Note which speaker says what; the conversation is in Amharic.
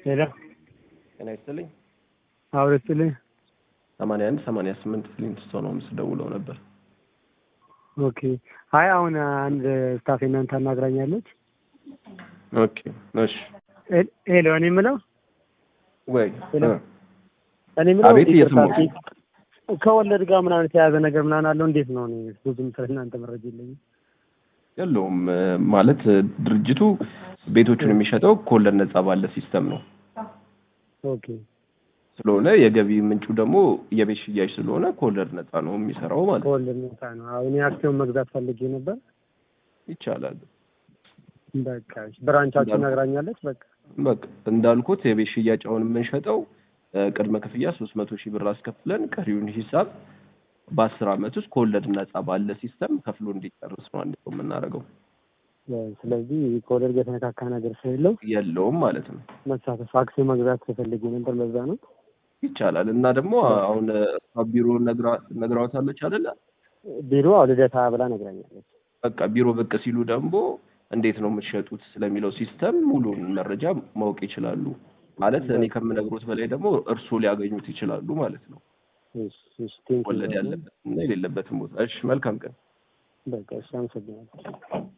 Speaker 1: ሄሎ
Speaker 2: ጤና ይስጥልኝ።
Speaker 1: አውረስልኝ።
Speaker 2: ሰማንያ አንድ ሰማንያ ስምንት ፍሊንትስቶን ሆምስ ደውለው ነበር።
Speaker 1: ኦኬ። አይ አሁን አንድ ስታፍ እናንተ አናግራኛለች።
Speaker 2: ኦኬ እሺ።
Speaker 1: ሄ- ሄሎ እኔ የምለው
Speaker 2: ወይ
Speaker 1: ሄሎ።
Speaker 2: እ፣
Speaker 1: እኔ የምለው
Speaker 2: አቤት፣
Speaker 1: ይቅርታ፣
Speaker 2: እየሰማሁ።
Speaker 1: ከወለድ ጋር ምናምን የተያዘ ነገር ምናምን አለው እንዴት ነው? እኔ ብዙም ስለ እናንተ መረጃ የለኝም።
Speaker 2: የለውም እ፣ ማለት እ፣ ድርጅቱ ቤቶቹን የሚሸጠው ከወለድ ነጻ ባለ ሲስተም ነው
Speaker 1: ኦኬ
Speaker 2: ስለሆነ የገቢ ምንጩ ደግሞ የቤት ሽያጭ ስለሆነ ከወለድ ነጻ ነው የሚሰራው ማለት ነው።
Speaker 1: ከወለድ ነፃ ነው። አሁን እኔ አክሲዮን መግዛት ፈልጌ ነበር።
Speaker 2: ይቻላል።
Speaker 1: በቃ እሺ፣ ብራንቻችሁ
Speaker 2: እንዳልኩ-
Speaker 1: ነግራኛለች። በቃ
Speaker 2: በቃ እንዳልኩት የቤት ሽያጭ አሁን የምንሸጠው እ፣ ቅድመ ክፍያ ሶስት መቶ ሺህ ብር አስከፍለን ቀሪውን ሂሳብ በአስር አመት ውስጥ ከወለድ ነጻ ባለ ሲስተም ከፍሎ እንዲጨርስ ነው አንድ ሰው የምናደርገው።
Speaker 1: ስለዚህ ከወለድ ጋር የተነካካ ነገር ስለሌለው
Speaker 2: የለውም ማለት ነው።
Speaker 1: መሳተፍ አክሲዮን መግዛት ፈልጌ ነበር። ለዛ ነው።
Speaker 2: ይቻላል እና ደግሞ አሁን እሷ ቢሮ ነግራ- ነግራዎታለች አይደለ?
Speaker 1: ቢሮ አዎ ልደታ ብላ ነግራኛለች።
Speaker 2: በቃ ቢሮ ብቅ ሲሉ ደግሞ እንዴት ነው የምትሸጡት ስለሚለው ሲስተም ሙሉን መረጃ ማወቅ ይችላሉ። ማለት እኔ ከምነግሮት በላይ ደግሞ እርስዎ ሊያገኙት ይችላሉ ማለት ነው።
Speaker 1: እሺ እሺ፣ ቴንክ ዩ
Speaker 2: ወለድ ያለበት እና የሌለበትን ቦታ። እሺ፣ መልካም ቀን።
Speaker 1: በቃ እሺ፣ አመሰግናለሁ።